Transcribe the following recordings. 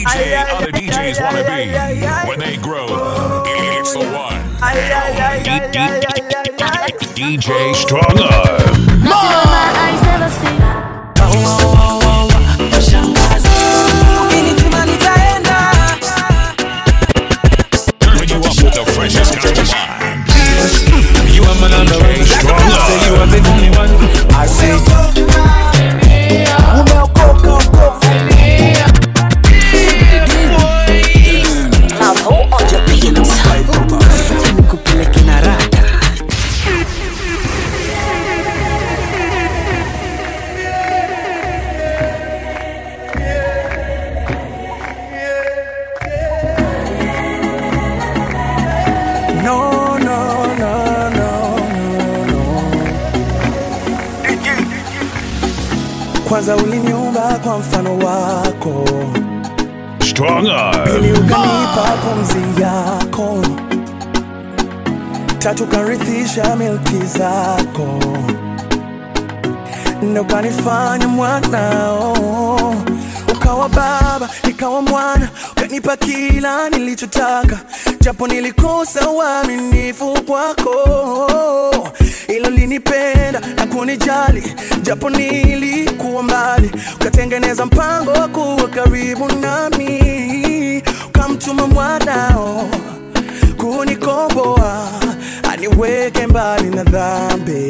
DJ other DJs want to be when they grow. It's the one. DJ Stronger. Nothing my eyes never seen. Turning you up with the freshest kind of mind. You a man on the way. Stronger. Say you are the only one. I say. nikupeleke na rada No, no, no, no, no, no. Kwanza uliniumba kwa mfano wako, Stronger. pili ukanipa pumzi yako, tatu karithisha milki zako, nne ukanifanya mwanao, ukawa baba nikawa mwana, ukanipa kila nilichotaka, japo nilikosa uaminifu kwako, ilo linipenda na kunijali, japo nilikuwa mbali, ukatengeneza mpango wa kuwa karibu nami, ukamtuma mwanao kunikomboa, aniweke mbali na dhambi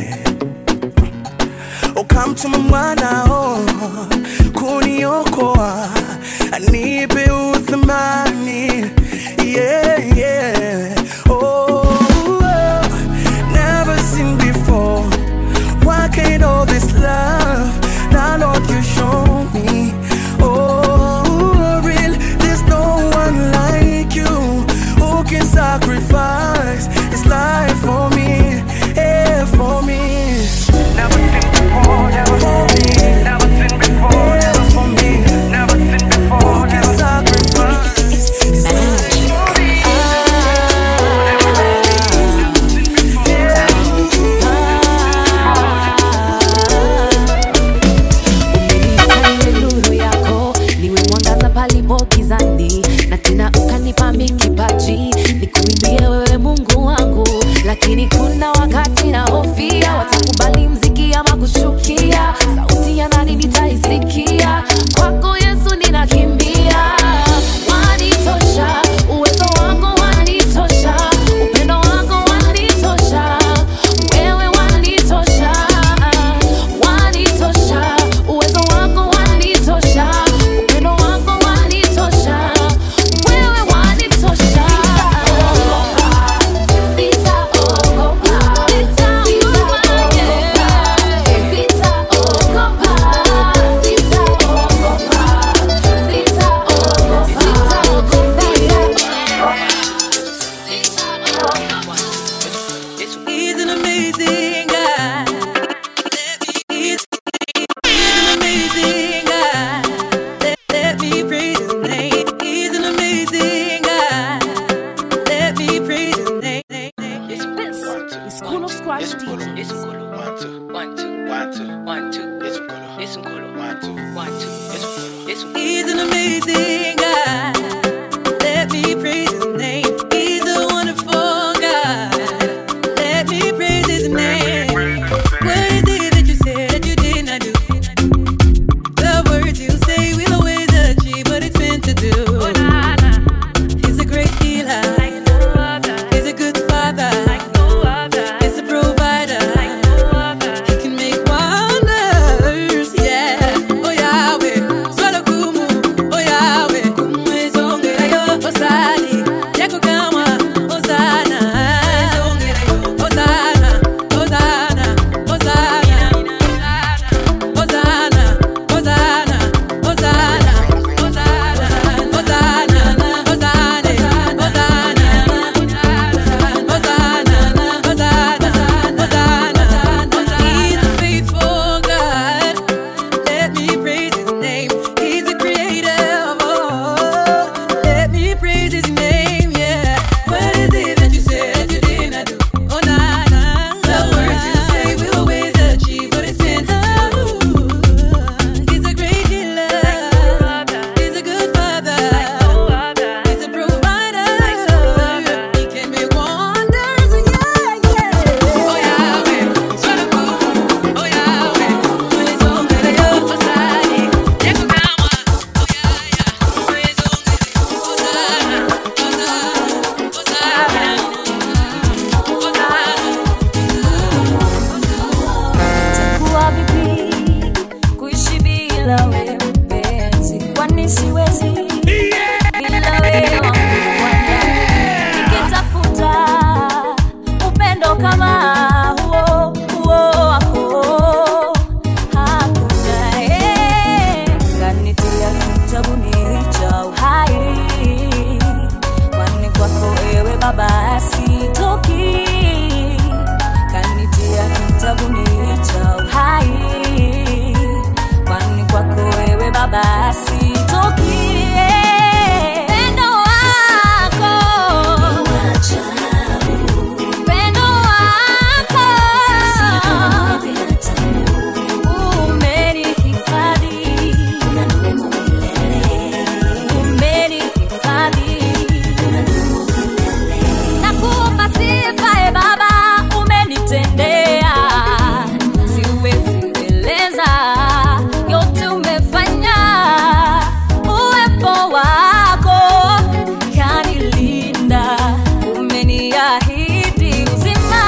ukamtuma mwanao kuniokoa, anipe uthamani yeah, yeah. Oh, never seen before. Why can't all this love? Now, Lord, you show me. Oh, real, there's no one like you who can sacrifice his life for me, yeah, for me. Never seen before, never for me. Never seen before, never for me. Never seen before, who can sacrifice his life for me. Umenipa nuru yako niwe mwangaza palipo gizani, na tena ukanipa mikipaji nikuimbie wewe Mungu wangu, lakini kuna wakati na hofia watakubali mziki ama kuchukia, sauti ya nani nitaisikia? Kwako Yesu ninakimbia, wanitosha, uwezo wako wanitosha, upendo wako wanitosha, wewe wanitosha, wanitosha, uwezo wako wanitosha, upendo wako wanitosha, wewe wanitosha. Sitaogopa, sitaogopa, sitaogopa, He's an amazing God. He's, he's an amazing God. Let, let me praise his name. He's an amazing God. Let me praise his name. This is School of Scratch DJs. One, two, one, two, one, two, one, two. It's Mkolo. It's Mkolo. One, two, one, two. It's Mkolo. It's Mkolo. He's an amazing God. Let me praise his name. He's a wonderful God. Let me praise his name. What is it that you said that you did not do? The words you say will always achieve what it's meant to do. He's a great healer. He's a good father. He's a provider. He can make wonders. Yeah. Oh Yahweh. Swallow kumu. Oh Yahweh. umenitia kitabuni cha uhai kwani kwako ewe baba sitoki kanitia kitabuni cha uhai kwani kwako wewe baba sitoki Pendo wako Pendo wako umenihifadhi umenihifadhi nakupa sifa e baba umenitendea siwezi eleza yote umefanya uwepo wako kanilinda umeniahidi uzima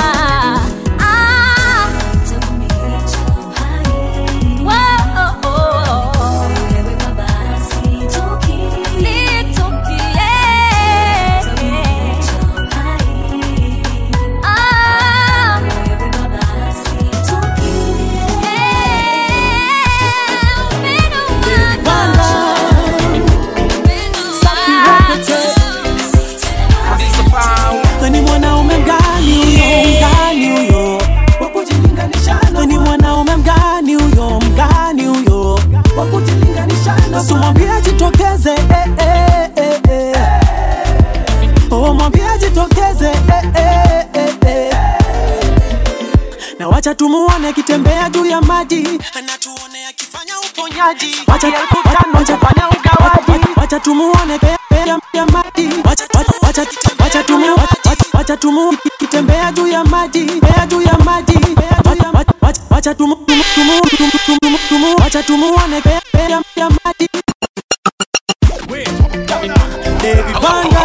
ah. Whoa. Sitoki, yeah. Ah. ni mwanaume mgani huyo mgani huyo wa kujilinganisha na ni mwanaume mgani huyo mgani huyo wa kujilinganisha na simwambie jitokeze eh, eh, eh, eh. oh mwambie jitokeze eh, eh, eh, eh. na wacha tumuone akitembea juu ya maji na tuone akifanya uponyaji wacha wacha- wacha fanya ugawaji wacha tumuone pe- pe- ya- ya maji wacha wacha wacha wacha tumu wacha- wacha tumu kitembea juu ya maji pea juu ya maji Wacha- wacha- wacha- wacha tumu tumu tumu tumu tumu tumu wacha tumuone pe- pe- ya ya maji Baby Banga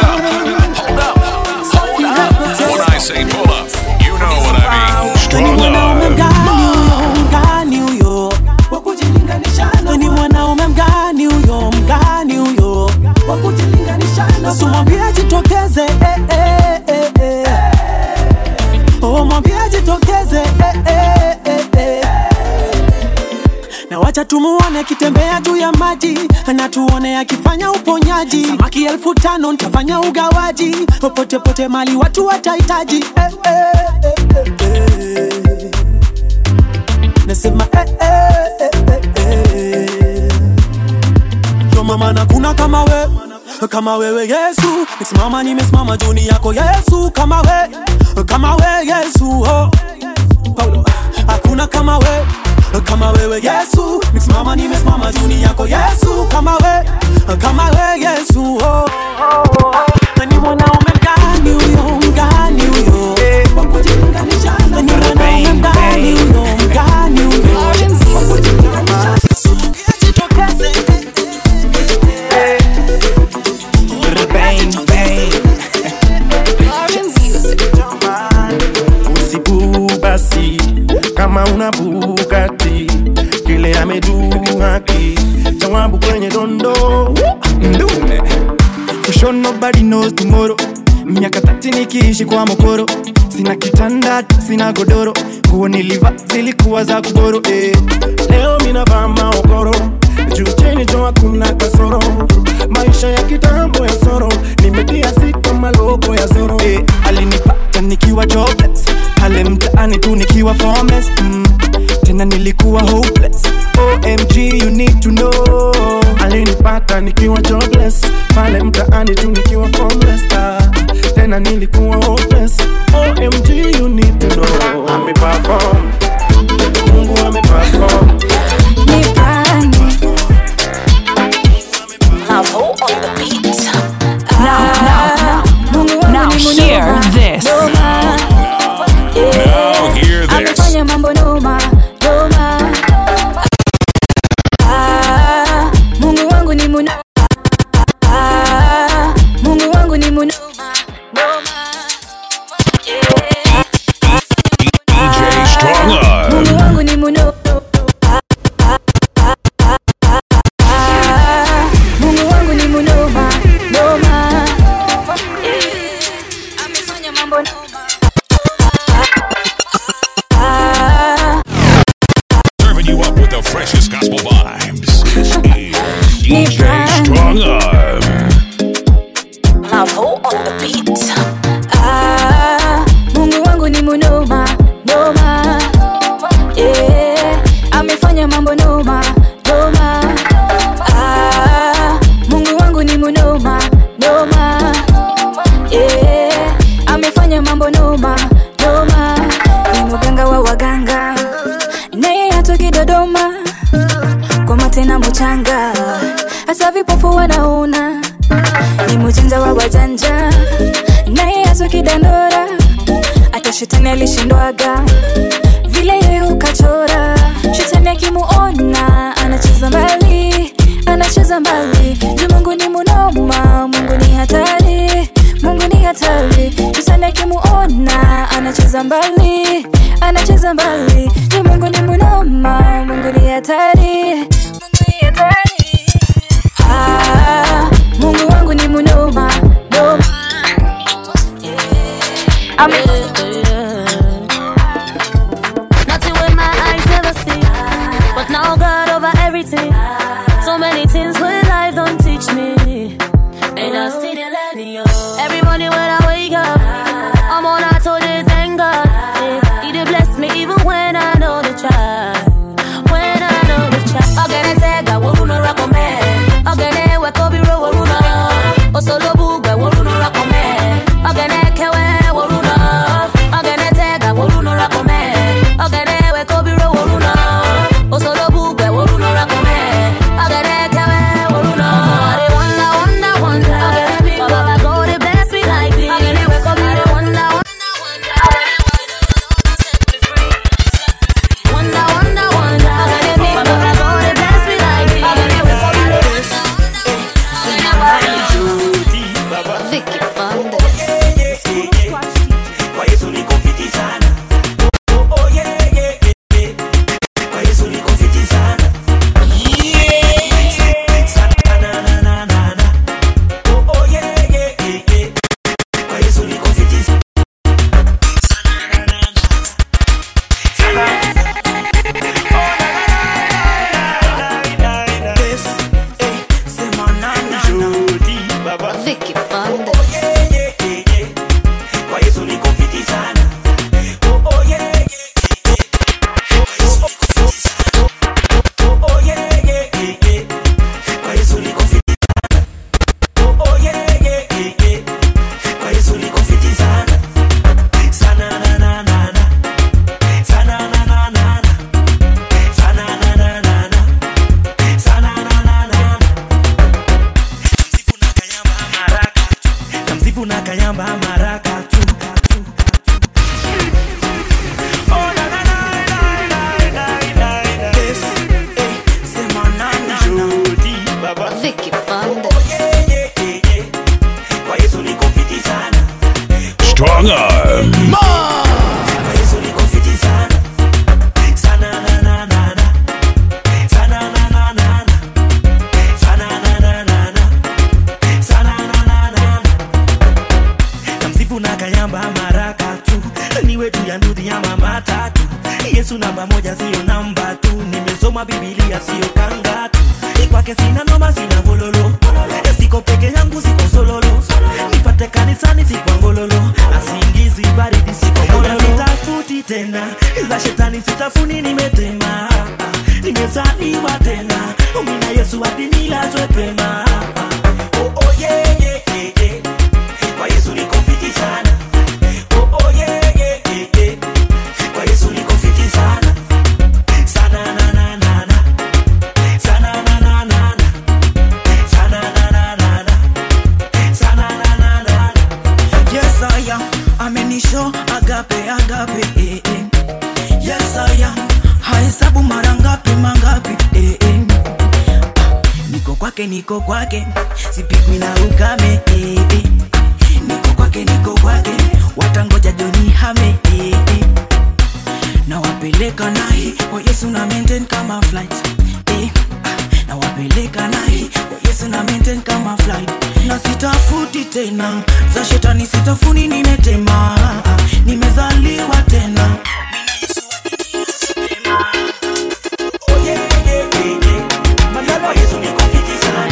Safi Records When I say pull up, you know what I mean. ni Strong mwanaume love. mgani huyo mgani huyo wa kujilinganisha na ni mwanaume mgani huyo mgani huyo wa kujilinganisha na simwambie jitokeze eh, eh, eh, eh. oh mwambie jitokeze eh, eh, eh, eh. na wacha tumuone akitembea juu ya maji na tuone akifanya uponyaji samaki elfu tano ntafanya ugawaji popote pote mali watu watahitaji eh, eh, eh, eh, eh. nasema eh, eh, eh, eh, eh. Yo mama na kuna kama we kama wewe Yesu nisimama nimesimama juni yako Yesu kama we kama we Yesu oh. Paulo hakuna kama we kama wewe Yesu nisimama nimesimama juni yako Yesu kama we kama we Yesu oh. ni mwanaume mgani huyo mgani huyo wa kujilinganisha na ni mwanaume mgani huyo mgani huyo wa kujilinganisha Jitokeze, eh, Bang, bang. Usibu basi kama una Bugatti kile amedu haki jawabu kwenye dondo ndume For sure nobody knows tomorrow miaka tati nikiishi kwa mokoro sina kitanda sina godoro nguo niliva zilikuwa za kuboro eh. leo minavaa maokoro juu chini jo hakuna kasoro maisha ya kitambo ya soro nimetia sita maloko ya soro Eh, alinipata nikiwa jobless pale mtaani tu nikiwa formless mm. tena nilikuwa hopeless omg you need to know alinipata nikiwa jobless pale mtaani tu nikiwa formless ah. tena nilikuwa hopeless omg you need to know ameperform mungu ameperform Now hear this. Now hear this. amefanya mambo noma noma Ah, mungu wangu ni muno Ah, mungu wangu ni munoma noma DJ Strong DJ Strong Arm. Mavo on the beat. Ah, Mungu wangu ni munoma noma, yeah. Amefanya mambo noma noma. Ah, Mungu wangu ni munoma noma, yeah. Amefanya mambo noma noma. Ni mganga wa waganga, naye hatoki Dodoma kwa matena mchanga, hata vipofu wanaona ni mjanja wa wajanja, naye atoki dandora, hata shetani alishindwaga vile yeye ukachora. Shetani akimuona anacheza mbali, anacheza mbali. Juu Mungu ni munoma, Mungu ni hatari, Mungu ni hatari. Shetani akimuona anacheza mbali, anacheza mbali. Juu Mungu ni munoma, Mungu ni hatari, Mungu ni hatari. Ah, Mungu wangu ni munoma noma. Yeah. Ame- Nothing with my eyes never see. But now God over everything. So many things with life don't teach me. And I still letting you. Every morning when I wake up, I'm on I told you thank God. Yeah, He did bless me even when I know the try. When I know the try. Ogene tega woruno rakome. Ogene wekobi ro woruno. Osolo bugwe woruno rakome. Ogene kewe woruno. Ogene tega woruno rakome. Ogene wekobi ro woruno. Osolo bugwe woruno rakome. Ogene kewe woruno. I dey wonder, wonder, wonder. My Baba God dey bless me like this. Ogene wekobi ro wonder, wonder, wonder, wonder. My Baba God dey bless me like this. Ogene wekobi ro Vicky Bandes. Kwa Yesu niko fiti sana. Oh, oh, yeah, yeah, yeah, yeah. Kwa Yesu niko fiti sana. Yeah. Sana, na, na, na, na, na. Oh, oh, yeah, yeah, yeah, yeah. Kwa Yesu niko fiti sana. Sana, na, na, na. Sana. Yes, eh, sema na, na, na. Vicky Oh, Bandes. yeah, yeah, yeah, yeah. Kwa Yesu niko fiti sana. Oh, oh, yeah, yeah, yeah, yeah. Kwa Yesu niko fiti sana. Oh, oh, yeah, yeah, yeah, yeah. Kwa Yesu niko fiti sana. Oh, oh, yeah, yeah, yeah, yeah. Kwa Yesu niko fiti sana. Sana, na, na, na, na. Sana, na, na, na, na. Sana, na, na, na, na. Sana, na, na, na, na. Namsifu na kayamba maraka tu. Oh, na, na, na, na, na, na, na, na. Yes, eh, sema na, na, na. Vicky Oh, Bandes. yeah, yeah, yeah, yeah. Kwa Yesu niko fiti sana. Strong Arm. Kwa Yesu niko fiti sana. Sana, na, na, na, na. Sana, na, na, na, na. Sana, na, na, na, na. Sana, na, na, na, na. Namsifu na kayamba maraka tu niwe tu ya ndudhi ya mama tatu yesu namba moja siyo namba tu nimesoma bibilia siyo kanga tu kwake sina noma sina gololo siko peke yangu siko sololo nipate kanisani sikwa ngololo asingizi baridi siko mololo sitafuti tena za shetani sitafuni nimetema nimezaliwa tena mina yesu hadi nilazwe pema oh, oh, yeah, yeah, yeah, yeah. Kwa Yesu niko fiti sana. Oh, oh, yeah, yeah, yeah, yeah. Kwa Yesu niko fiti sana. Sana, na, na, na, na. Sana, na, na, na, na. Sana, na, na, na, na. Sana, na, na, na, na. Yes, I am. Amenisho agape agape eh, eh. Yes, I am. Hahesabu mara ngapi mangapi eh, eh. Niko kwake niko kwake sipigwi na ukame eh, eh. Niko kwake niko kwake watangoja joni hame eh, eh. na wapeleka naye kwa Yesu na maintain kama flight eh. ah, na wapeleka naye kwa Yesu na maintain kama flight na sitafuti tena za shetani sitafuni nimetema nimezaliwa tena Oh, yeah, yeah, yeah, yeah. Kwa Yesu niko fiti sana.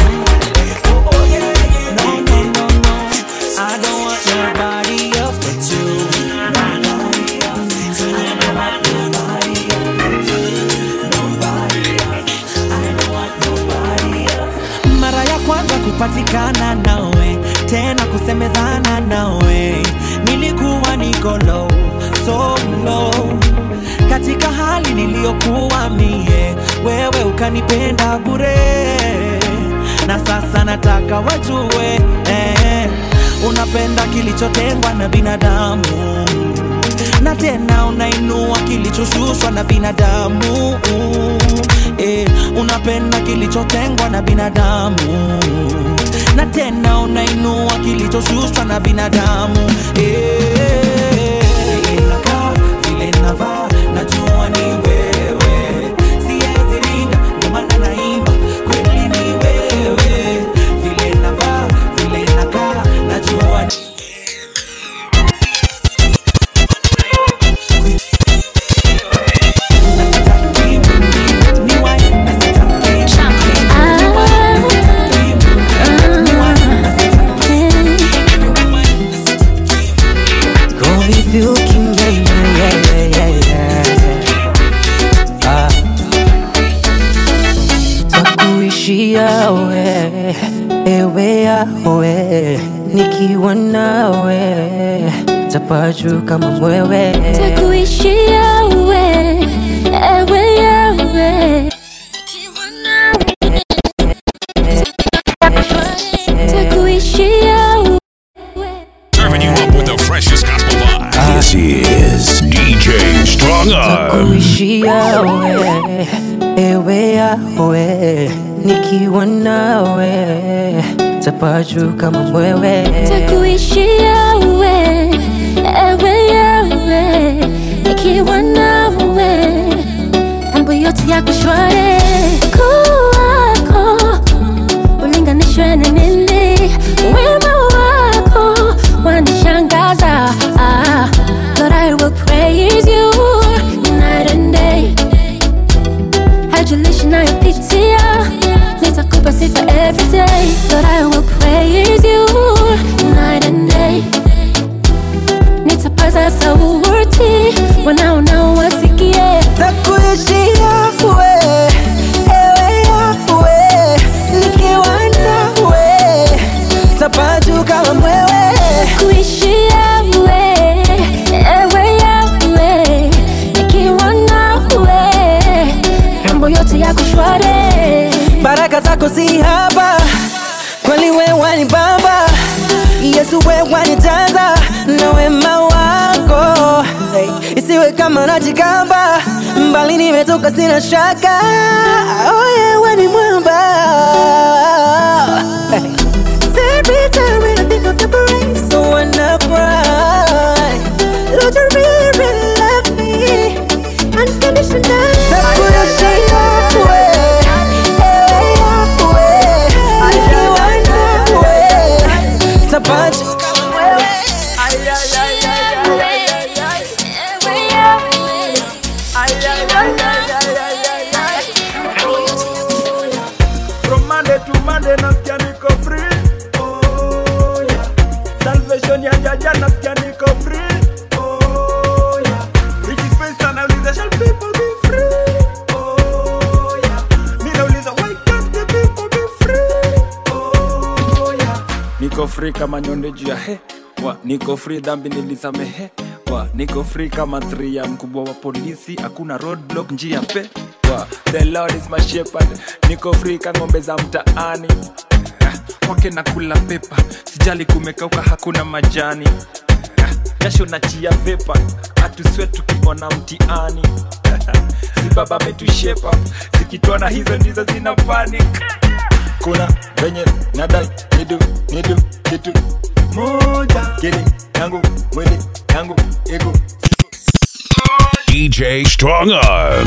kupatikana nawe tena kusemezana nawe nilikuwa niko low so low katika hali niliyokuwa mie wewe ukanipenda bure na sasa nataka wajue eh, unapenda kilichotengwa na binadamu na tena unainua kilichoshushwa na binadamu eh, unapenda kilichotengwa na binadamu na tena unainua kilichoshushwa na binadamu eh, vile nakaa, vile navaa, najua ni wewe siwezi rinda ndio maana naimba kweli ni wewe vile navaa vile nakaa najua ni Go with you, King, yeah, yeah, yeah, yeah, yeah. Ah. Takuishia we, ewe yawe, nikiwa nawe tapaju kama mwewe. Takuishia we, ewe yawe. Takuishia we. Serving you up with the freshest gospel vibes. This is DJ Strong Arm. Takuishia we, ewe yawe, nikiwa nawe tapaju kama mwewe. Takuishia we, ewe yawe. Nikiwa nawe, mambo yote yako shwari. Kuwako ulinganishwe na nini? Wema wako wanishangaza. Ah, Lord, I will praise you night and day. Hajulishi nayopitia, nitakupa sifa every day. Lord, I will praise you night and day. Nitapaza sauti, wanaona wasikie. Takuishia we, ewe yawe, nikiwa nawe tapaju kama mwewe. Kuishia we, ewe yawe, nikiwa nawe, mambo yote yako shwari. baraka zako si haba, kweli we wanibamba, Yesu we wanijaza na wema wako hey, isiwe kama najigamba, mbali nimetoka sina shaka, oh yeah, we ni mwamba hey. Every time when I think of the praise, so wanna cry. Lord, you really, really love me unconditionally. Takuishia we, ewe yawe, nikiwa nawe, tapaju kama wewe. From Monday to Monday nasikia niko free. Oh, yeah. Salvation ya jaja nasikia niko free. Oh, yeah. Ricky Space anauliza shall people be free? Oh, yeah. Mi nauliza why can't the people be free? Oh, yeah. Niko free kama nyonde juu ya he wa niko free dhambi nilisamehe wa niko free kama three ya mkubwa wa polisi hakuna roadblock njia pe wa the lord is my shepherd niko free ka ng'ombe za mtaani Ah, kwake na kula pepa sijali kumekauka hakuna majani Ah, jasho na chia pepa atuswe tukiona mtiani si baba ametushepa zikitona hizo ndizo zina panic kuna venye nadai nidu nidu kitu moja kili yangu mwili yangu ego DJ Strong Arm.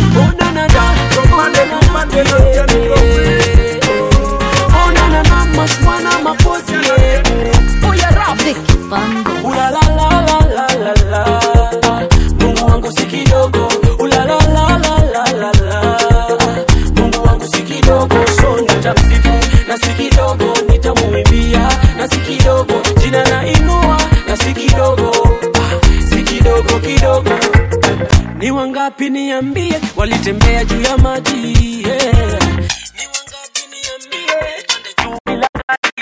Mungu wangu si kidogo, ulalalalalalalala. Mungu wangu si kidogo, so nitamsifu na si kidogo, nitamuimbia na si kidogo, jina na inua na si kidogo, ah, si kidogo kidogo. Ni wangapi niambie, walitembea juu ya maji yeah. Ni wangapi niambie, twende juu bila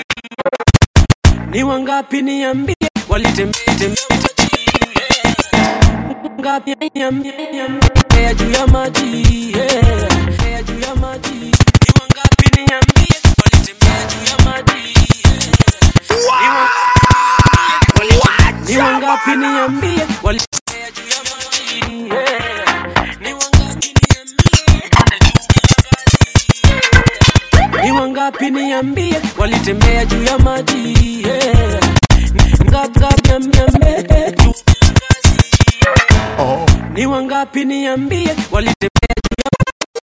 ni wangapi niambie walitembea tembea ngapi niambie niambie juu ya maji yeah. juu ya maji ni wangapi niambie walitembea juu ya maji yeah. Ni wa- ni wangapi niambie walitembea juu ya maji yeah. ni wangapi ni wangapi niambie walitembea juu ya maji yeah. Ngapi ngapi niambie juu ni wangapi niambie walitembea juu ya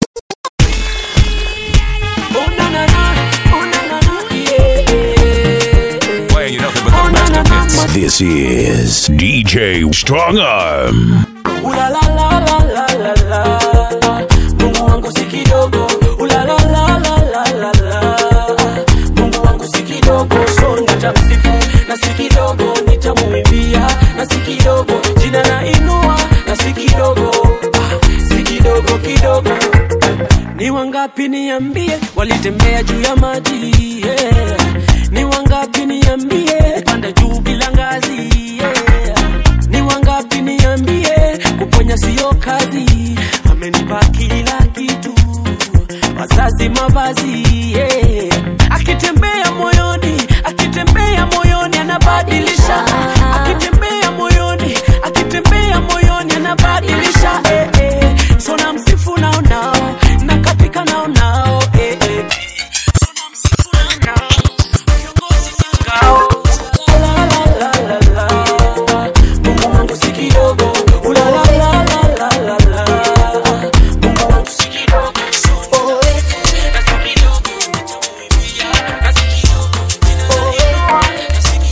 Oh, na, na, na. Oh, na, na, na. Yeah. Playing you nothing but the best of hits. This is DJ Strong Arm. Ula la la la la la la. Mungu wangu si kidogo. Ula la la la la la la. Mungu wangu si kidogo. So nitamsifu na si kidogo. Nitamuimbia na si kidogo. Jina na inua na si kidogo. Ah, Si kidogo kidogo. Ni wangapi niambie walitembea juu ya maji yeah. Ni wangapi niambie panda juu bila ngazi yeah. Ni wangapi niambie kuponya sio kazi, amenipa kila kitu, wazazi, mavazi yeah. Akitembea moyoni, akitembea moyoni anabadilisha, akitembea moyoni, akitembea moyoni anabadilisha eh, eh. So namsifu nao nao na katika nao nao eh, eh. So namsifu nao nao viongozi nao la la la la la Mungu wangu si kidogo. Ula la la la la la la. Mungu wangu si kidogo. Oh, eh. Na si kidogo. Nitamuimbia. Na si kidogo. Oh, eh. Na si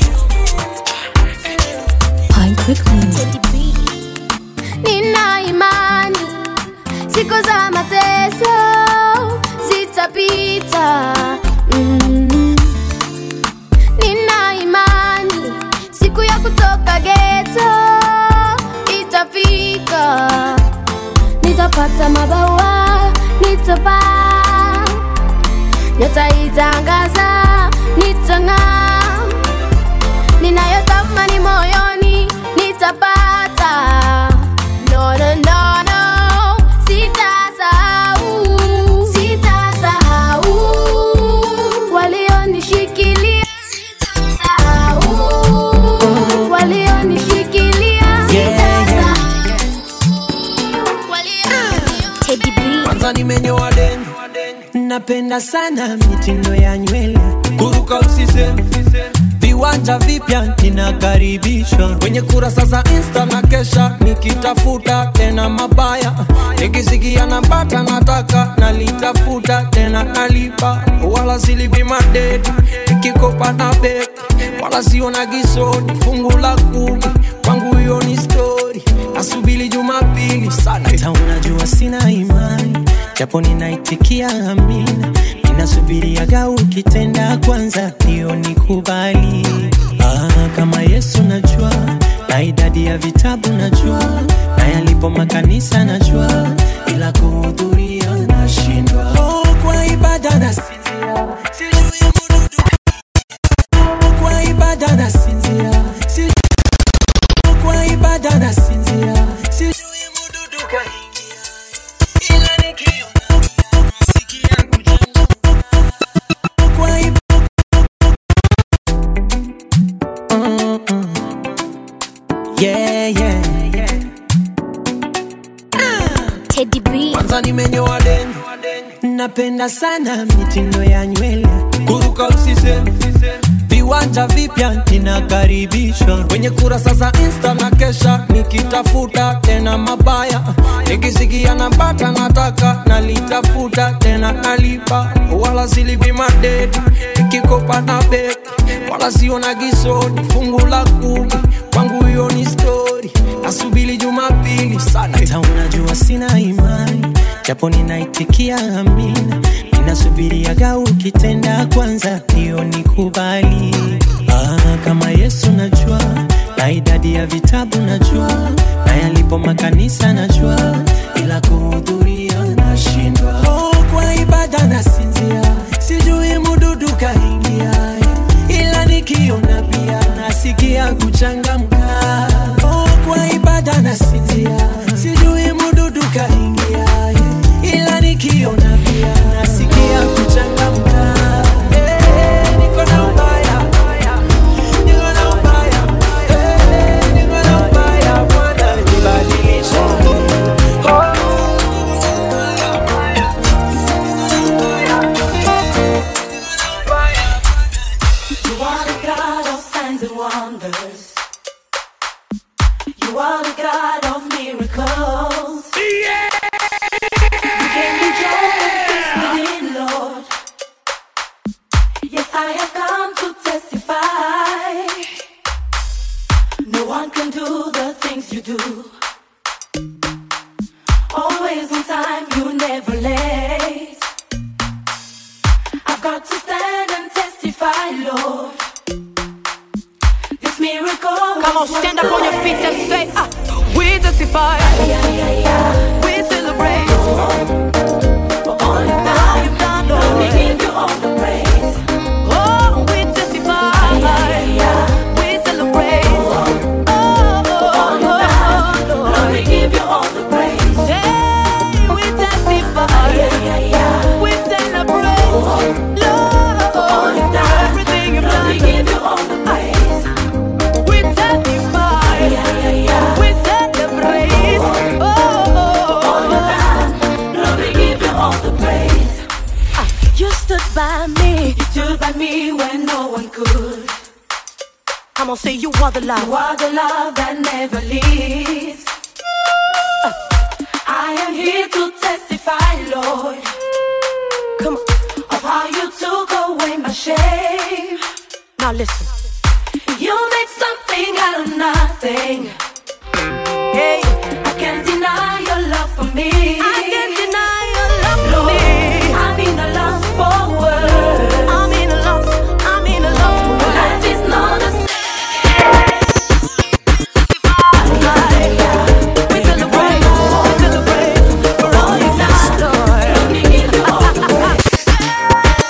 Nina imani siku za mateso zitapita. Mm. Nina imani siku ya kutoka geto itafika. Nitapata mabawa, nitapaa, nitaitangaza, nitang'aa ninayotamani moyoni nitapata. No, no, no, no, sitasahau, sitasahau walionishikilia, sitasahau walionishikilia, sitasahau Kwanza nimenyoa deni, napenda sana mitindo ya nywele, kuruka usiseme viwanja vipya ninakaribishwa kwenye kurasa za insta na kesha nikitafuta tena mabaya nikisikia napata nataka nalitafuta tena nalipa wala silipi madeti nikikopa na beki wala siona gisoni fungu la kumi kwangu hiyo ni stori nasubili jumapili sana hata unajua sina imani japo ninaitikia amina ninasubiriaga ukitenda kwanza hiyo nikubali ah, kama yesu najua na idadi ya vitabu najua na yalipo makanisa najua ila kuhudhuria nashindwa oh, kwa ibada nasinzia sijui mududu kwa ibada nasinzia sijui kwa ibada nasinzia sijui mududu kaingia ila nikiona muziki yangu jana kwa ibada yeah, yeah. Teddy B. kwanza nimenyoa deni napenda sana mitindo ya nywele kuruka usiseme viwanja vipya ninakaribishwa kwenye kurasa za insta na kesha nikitafuta tena mabaya nikisikia napata nataka nalitafuta tena nalipa wala silipi madeti nikikopa na beki wala siona gisoni fungu la kumi kwangu hiyo ni stori nasubili jumapili sana hata unajua sina imani japo ninaitikia amina ninasubiriaga ukitenda kwanza hiyo nikubali ah, kama yesu najua na idadi ya vitabu najua na yalipo makanisa najua ila kuhudhuria nashindwa oh, kwa ibada nasinzia sijui mududu kaingia ila nikiona nasikia kuchangamka oh, kwa ibada nasinzia sijui mududu kaingia ila nikiona pia nasikia kuchangamka Eh, niko na ubaya niko na ubaya Eh, niko na ubaya Bwana nibadilishe oh. You are the God of signs and wonders. You are the God of miracles. Yeah. You gave me joy and peace within, Lord. Yes, I have come to testify. No one can do the things you do. Always on time, you never late. I've got to stand and testify, Lord. This miracle. Come on, stand up on your feet and say, ah, we testify. We celebrate. For all you've done, you've done, Lord. We give you all the praise. Oh, we testify. We celebrate. Oh, oh, oh, Lord. We give you all the praise. Hey, we testify. We celebrate. Lord, everything you've done. We give you all the praise. We testify. We celebrate. Oh, oh, oh. Lord, we give you all the praise. You stood by me. You stood by me when no one could. I'm gonna say you are the love. You are the love that never leaves. Uh, I am here to testify, Lord. Come on. Of how you took away my shame. Now listen. You make something out of nothing. Hey, I can't deny your love for me. I can't deny your love for Lord, me. I'm in a lost for words. I'm in a loss. I'm in a loss for words. Life is not the same. We celebrate. We celebrate for all you've done, Lord. We give you all the praise.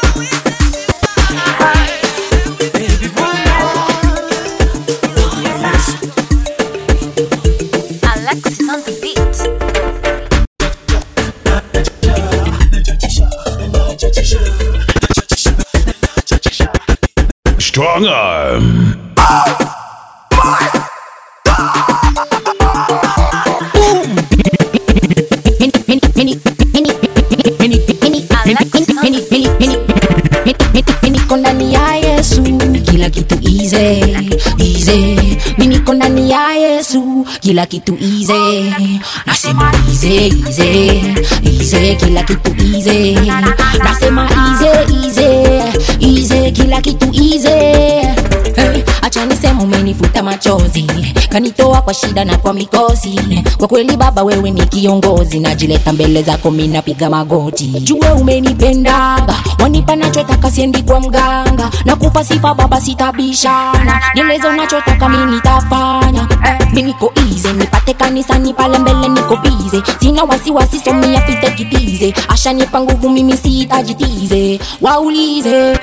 Alexis on the beat. Strong arm. niko ndani ya yesu kila kitu ize ize mi niko ndani ya yesu kila kitu ize nasema ize ize ize kila kitu ize nasema ize ize ize kila kitu ize Hey, acha nisema umenifuta machozi kanitoa kwa shida na kwa mikosi kwa kweli baba wewe ni kiongozi najileta mbele zako minapiga magoti jue umenipendaga wanipa nachotaka siendi kwa mganga nakupa sifa baba sitabishana nieleze unachotaka mi nitafanya eh, mi niko ize nipate kanisani pale mbele niko bize sina wasiwasi somia pite kitize ashanipa nguvu mimi sitajitize waulize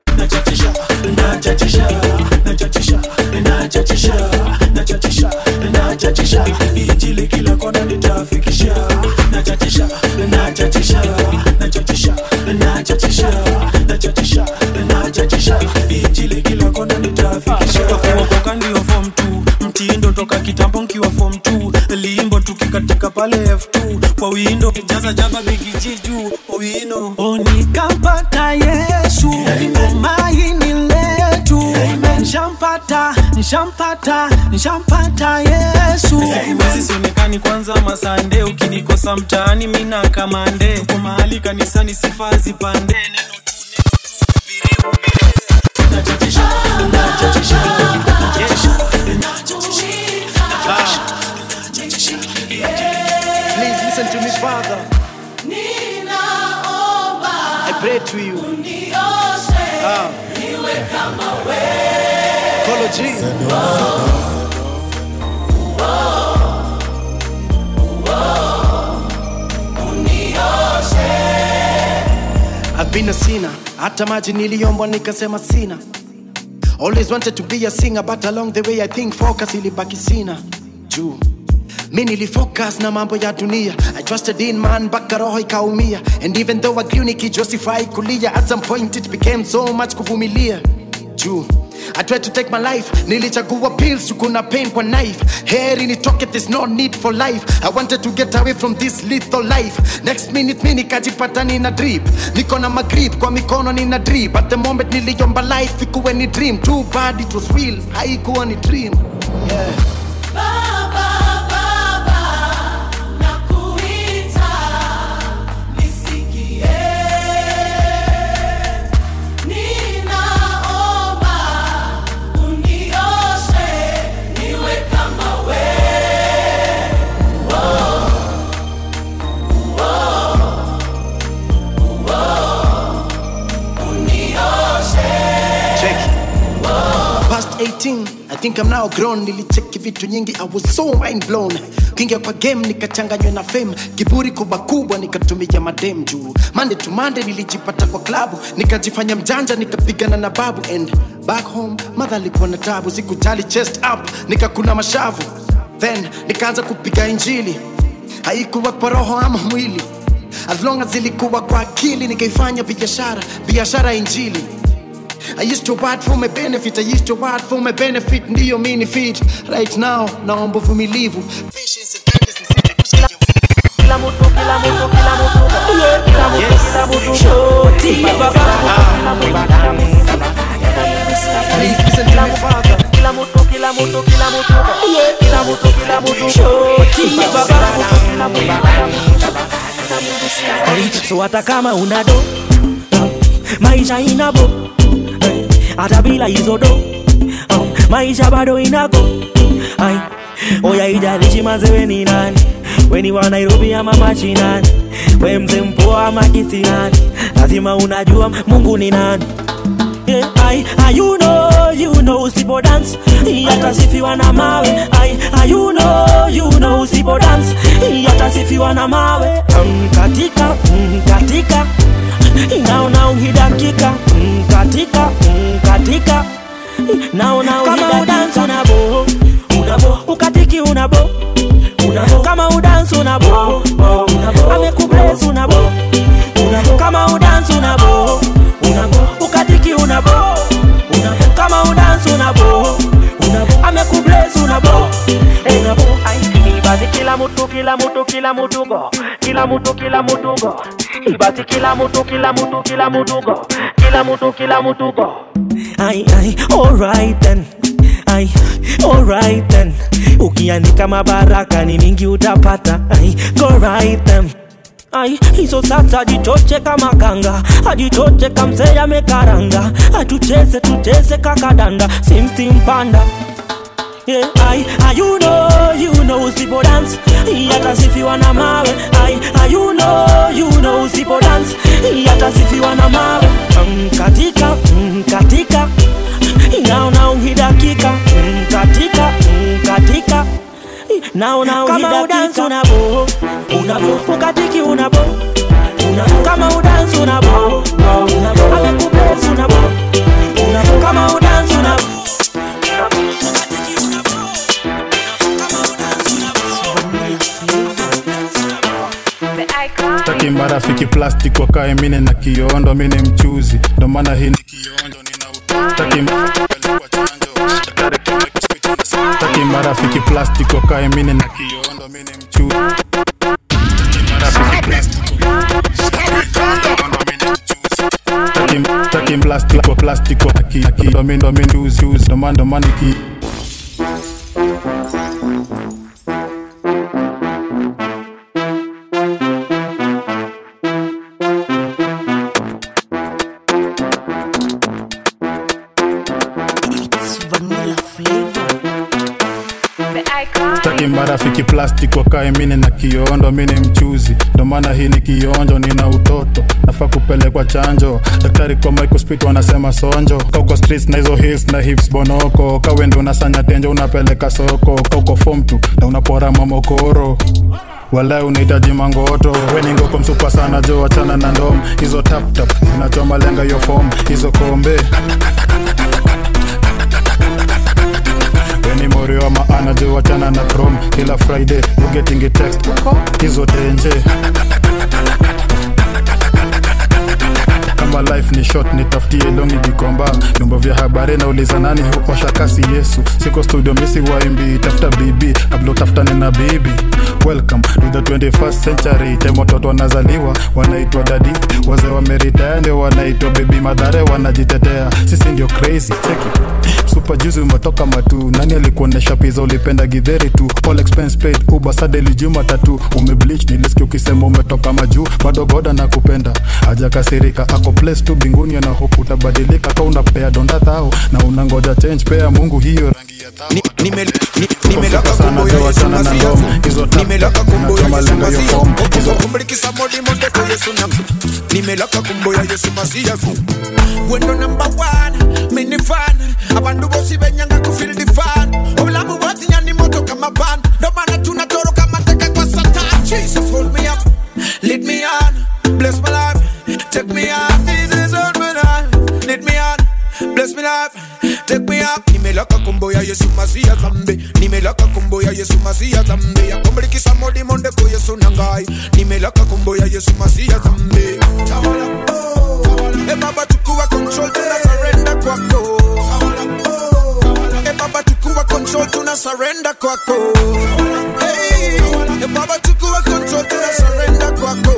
Injili kila kona nitafikisha nachatisha nachatisha nachatisha nachatisha nachatisha nachatisha Injili kila kona nitafikisha kuokoka ndio form 2 mtindo toka kitambo nkiwa form 2 limbo tukikatika pale F2 kwa windo jaza jaba bigi jiju owino onikampata Yesu tumaini letu nishampata nishampata nishampata Yesu siwezi sionekani kwanza masande ukinikosa mtaani mina kamande kwa mahali kanisani sifa zipande neno tu neno tu hubiri hubiri nachatisha nachatisha nachatisha nachatisha Please listen to me, Father. I pray to you. Ah. Call of Jesus. I've been a sinner. Hata maji niliombwa nikasema sina. always wanted to be a singer but along the way i think focus ilibaki sina juu mi nilifocus na mambo ya dunia i trusted in man mpaka roho ikaumia and even though I grew nikijustify kulia at some point it became so much kuvumilia juu I tried to take my life nilichagua pills juu kuna pain kwa knife heri nitoke there's no need for life I wanted to get away from this lethal life next minute mi nikajipata nina drip niko na magrip kwa mikono nina drip at the moment niliomba life ikuwe ni dream too bad it was real haikuwa ni dream yeah. check past 18 i think i'm now grown nilicheki vitu nyingi i was so mind blown kingia kwa game nikachanganywa na fame kiburi kubwa kubwa nikatumia madem juu mande to mande nilijipata kwa klabu nikajifanya mjanja nikapigana na babu and back home madha alikuwa na tabu sikujali chest up nikakuna mashavu then nikaanza kupiga injili haikuwa kwa roho ama mwili as long as ilikuwa kwa akili nikaifanya biashara biashara ya injili I used to work for my benefit, I used to work for my benefit, ndiyo mini fit right now, naomba uvumilivu Kila mtu, kila mtu, kila mtu, yeah, kila mtu, kila mtu, shoti, baba, kila mtu, kila mtu, kila mtu, kila mtu, kila mtu, kila mtu, yeah, kila mtu, kila mtu, shoti, baba, kila mtu, kila mtu. So hata kama una do maisha inabo eh, hata bila hizo do oh, maisha bado inako Ai, oya ijalishi mazewe ni nani weni wa nairobi ama machinani we mze mpoa ama kisinani lazima unajua mungu ni nani Yeah, I, I, you know, you know usipo dance yatasifiwa na mawe I, I, you know, you know usipo dance yatasifiwa na mawe um, katika um, katika naona uhidakika mm, katika mm, katika naona kama udansi unabo unabo ukatiki unabo unabo kama udansi unabo unabo amekubless unabo unabo kama udansi unabo unabo ukatiki unabo unabo kama udansi unabo unabo amekubless unabo unabo basi kila mtu kila mtu kila mtu go kila mtu kila mtu go basi kila mtu kila mtu kila mtu go kila mtu kila mtu go ai ai alright then ai alright then ukiandika mabaraka ni mingi utapata ai go right then ai hizo sasa jichoche kama kanga ajichoche kamsee amekaranga atucheze tucheze kakadanda simsimpanda Yeah, I, I, you know, you know usipo dance yatasifiwa na mawe I, I, you know, you know usipo dance yatasifiwa na mawe um, katika um, katika naona uhidakika um, katika um, katika naona kama udansi unabo unabo ukatiki unabo unabo kama udansi unabo unabo amekubesi unabo unabo kama udansi unabo staki marafiki plastic wakae mine na kiondo mine mchuzi ndo maana hii ni kionjo nina staki staki marafiki plastic wakae mine na kiondo mine mchuzi Staki marafiki plastic Staki- staki plastic kwa plastic kwa ki ki ndo mimi ndo mimi uzi uzi ndo maana ndo maana ki staki marafiki plastic wakae mine na kiondo mine mchuzi ndo maana hii ni kionjo nina utoto nafaa kupelekwa chanjo daktari kwa microspit wanasema sonjo kauko streets na hizo hills na hips bonoko kawende unasanya tenjo unapeleka soko kauko form tu na unapora mamokoro walai unahitaji mangoto weningoko msupa sana jo wachana na ndom hizo taptap zinachoma lenga hiyo fom hizo kombe morio wa maana jo wachana na chrome kila friday you getting a text hizo tenje kama life ni short nitafutie longi gikomba vyombo vya habari nauliza nani huosha kasi yesu siko studio misi waimbi tafuta bibi kabla utafutane na bibi welcome to the 21st century time watoto wanazaliwa wanaitwa dadi wazee wameritaya ndio wanaitwa bebi madhare wanajitetea sisi ndio crazy cheki super juzi umetoka matu nani alikuonesha pizza ulipenda gidheri tu all expense paid uber sadeli juma tatu umebleach nilisikia ukisema umetoka majuu bado goda na kupenda hajakasirika ako place tu binguni ana hope utabadilika ka unapea donda thao na unangoja change pea mungu hiyo rangi ya thao nimelaka sana jo wachana na ngoma hizo nimelaka kumbo ya tama yesu lengo yo masiya form hizo kumbulikisa modi monde ko yesu nam nimelaka kumbo ya yesu masiya ku wendo number one mini fan abantu bose benyanga kufeel the fan obulamu bwatinya ni moto kama van ndo maana tunatoroka mateka kwa satan jesus hold me up lead me on bless my life take me on jesus hold me on lead me on bless me life take me up nimelaka kumbo ya yesu masiya zambe nimelaka kumbo ya yesu masiya zambe akombulikisa modi monde ko yesu nangai nimelaka kumbo ya yesu masiya zambe tawala oh, tawala. e baba chukua control tuna surrender kwako e baba chukua control tuna surrender kwako hey, e baba chukua control tuna surrender kwako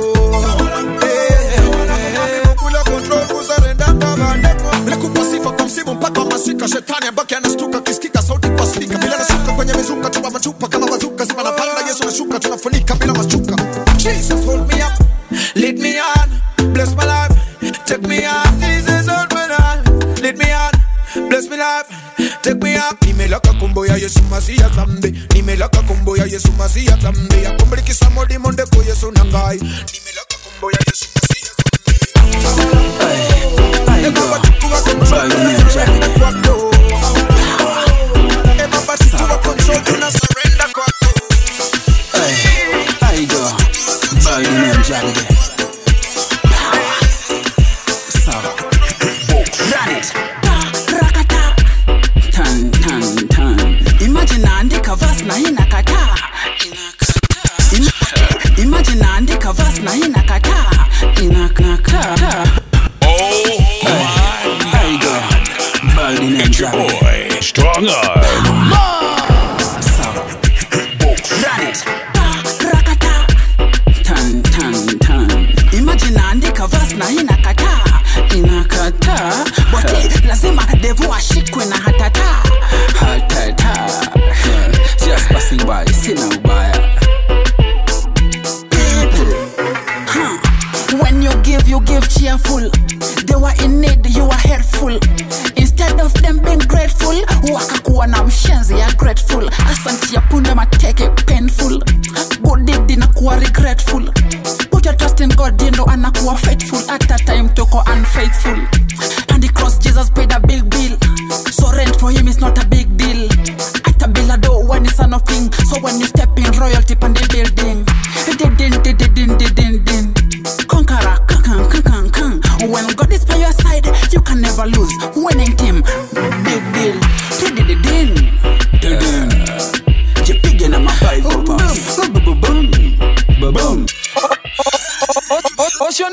Hey, kula control kusarenda kabande Nilikupa sifa kwa msimu mpaka wa masika shetani abaki anastuka kisikika sauti kwa spika bila nashuka kwenye mizuka tupa machupa kama bazuka sima napanda yesu nashuka tunafunika bila mashuka jesus hold me up lead me on bless my life take me on jesus hold me on lead me on bless me life take me up nimelaka kumbo ya yesu masiya zambe nimelaka kumbo ya yesu masiya zambe akumbulikisa modi monde ko yesu nangai nimelaka kumbo ya yesu masiya zambe baba chukua control tuna surrender kwako Eh, baba chukua control tuna surrender kwako I go by the name Jagde. Sawa. Run it. Rakata. Tan tan tan. Imagine naandika verse na inakataa. Im- Imagine naandika verse na inakataa. Inakataa. Oh I go by the name It's your Jagde. boy, Strong Arm. Sawa. Run it. Rakata. Tan tan tan. Imagine naandika verse na inakataa. Inakataa. But lazima devu ashikwe na hatata. Hatata. Just passing by. Sina ubaya. Huh. When you give, you give cheerful. They were in need, you were helpful. Instead of them being grateful, wakakuwa na mshenzi ya grateful. Asanti ya punde mateke painful. Good deed inakuwa regretful. Put your trust in God, you know anakuwa faithful. At a time toko unfaithful. And the cross Jesus paid a big bill. So rent for him is not a big deal. At a bill a door when he's son of king. So when you step in royalty pan the building. Din din din din din din din din. Conqueror, kan kan kan kan. When God is by your side, you can never lose. Winning team, big deal. Din din din din din. Jipige na mabible pass. Boom boom boom boom. What's your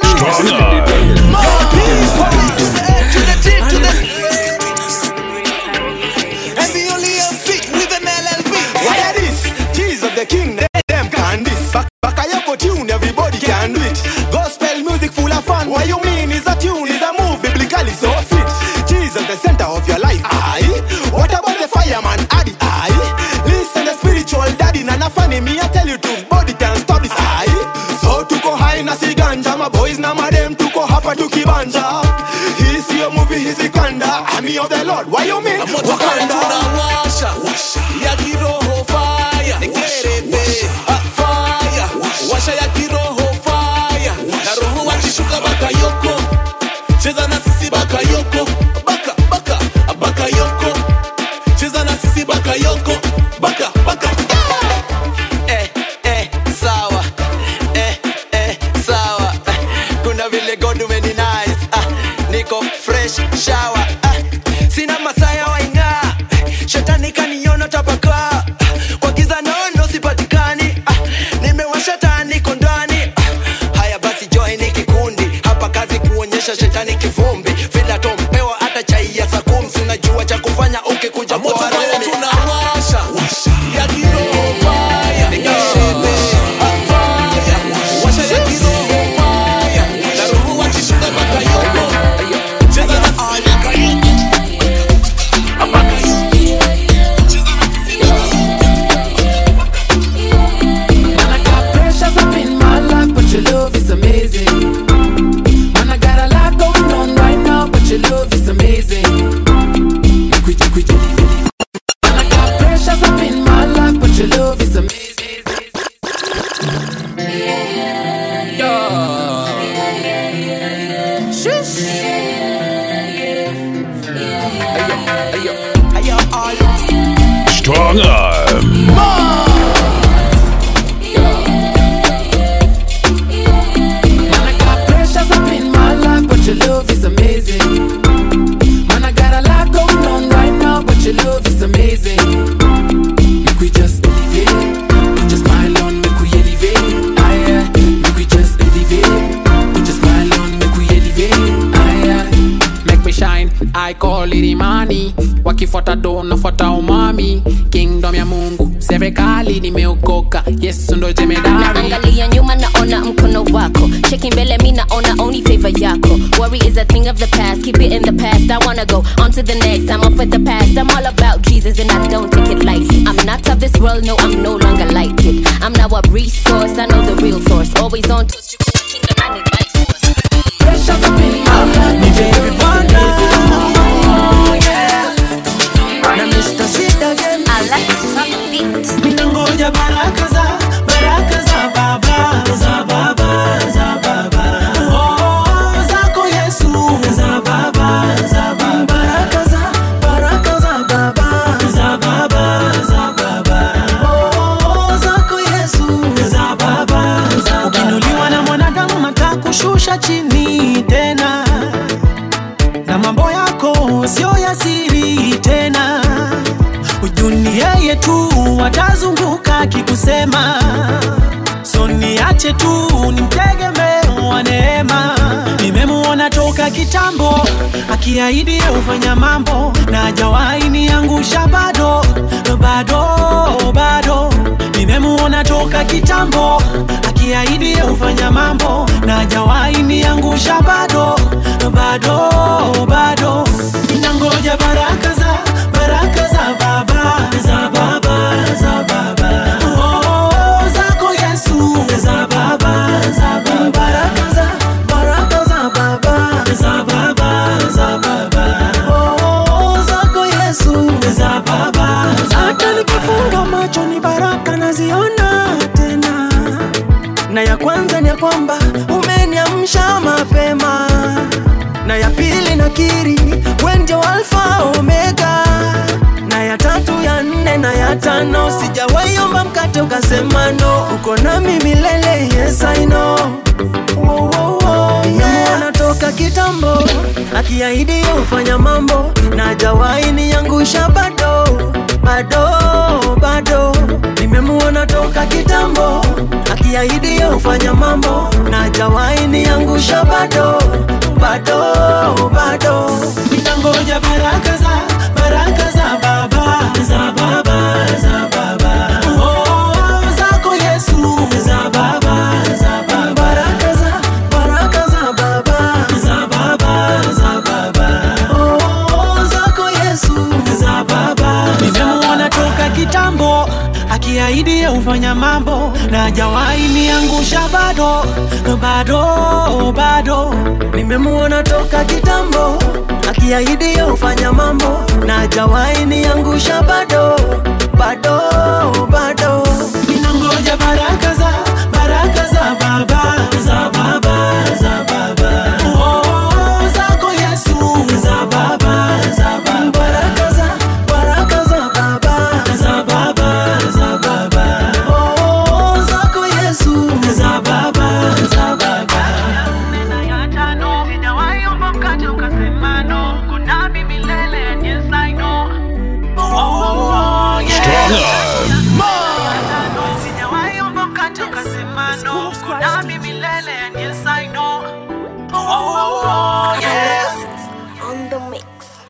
And the only MC with an LLB. Why are this? Jesus the King, they them can this. Back, back a yoko tune, everybody can do it. Gospel music full of fun. What you mean is a tune, is a move, biblically so fit. Jesus the center of your life. Aye. What about the fireman? Addy. Aye. Listen, the spiritual daddy, nana funny me. I tell you to body can stop this. Aye. So tuko high na si ganja, my boys na madem tuko hapa tukibanja. Hisi yo movie hisi kanda. Army of the Lord. Why you mean? Wakanda. tunawasha ya kiroho faya nikerete ah, faya washa ya kiroho faya na roho wakishuka bakayoko cheza na sisi bakayoko baka baka bakayoko cheza na sisi bakayoko baka baka eh, eh, sawa eh, eh, sawa eh, kuna vile god umeni nice ah, niko fresh shower ah, sina masaya waingaa Strong Arm. Man, I got pressures up in my life, but your love is amazing. Man, I got a lot going on right now, but your love is amazing. Make we just elevate, put your smile on, make we elevate. Ah, yeah. Make we just elevate, put your smile on, make we elevate. Ah, yeah. Make me shine, I call it imani. Wakifuata do nafuata umami, kingdom ya Mungu, serikali nimeokoka, Yesu ndo jemedari. naangalia nyuma naona mkono wako cheki mbele mi naona only favor yako worry is a thing of the past keep it in the past i wanna go on to the next i'm off with the past i'm all about jesus and i don't take it lightly i'm not of this world no i'm no longer like it i'm now a resource i know the real source always on to kingdom i need life Pressures up in my life, Ni Baby Wonder. Na Mr. Sid again. Ninangoja baraka za baraka za baba za baba za baba oh zako Yesu za baba za baba baraka za baraka za baba za baba za baba oh zako Yesu za baba za baba ukinuliwa na mwanadamu matakushusha chini tena na mambo yako sio ya siri tena ujuni yeye tu watazunguka akikusema so niache tu nimtegemee wa neema nimemuona toka kitambo akiahidi ufanya mambo na hajawahi niangusha bado bado bado nimemuona toka kitambo akiahidi ufanya mambo na hajawahi niangusha bado bado bado nangoja baraka za baraka za baba za baba za baba oh zako Yesu za baba za baba baraka za baraka za baba za baba za baba oh zako Yesu za baba hata nikifunga macho ni baraka naziona tena na ya kwanza ni ya kwamba umeniamsha mapema na ya pili nakiri we ndio alfa omega na ya tatu ya nne na ya tano sijawaiomba mkate ukasema no uko nami milele yes I know Wo, wo, wo, yeah. anatoka kitambo akiahidi ufanya mambo na hajawahi niangusha bado bado bado nimemuona toka kitambo akiahidi ufanya mambo na hajawahi niangusha bado bado bado nitangoja baraka za baraka za baba za baba za baba oh zako Yesu za baba za baba baraka za baraka za baba za baba za baba oh zako Yesu za baba nimemuona toka kitambo akiahidi ufanya mambo na hajawahi niangusha bado bado bado nimemuona toka kitambo akiahidi ufanya mambo na hajawahi niangusha bado bado bado ninangoja baraka za baraka za baba za baba za baba oh zako Yesu za baba za baba baraka za baraka za baba za baba za baba oh zako Yesu za baba za baba Strong Arm. Sijawahi omba mkate ukasema no, uko nami milele and yes I know.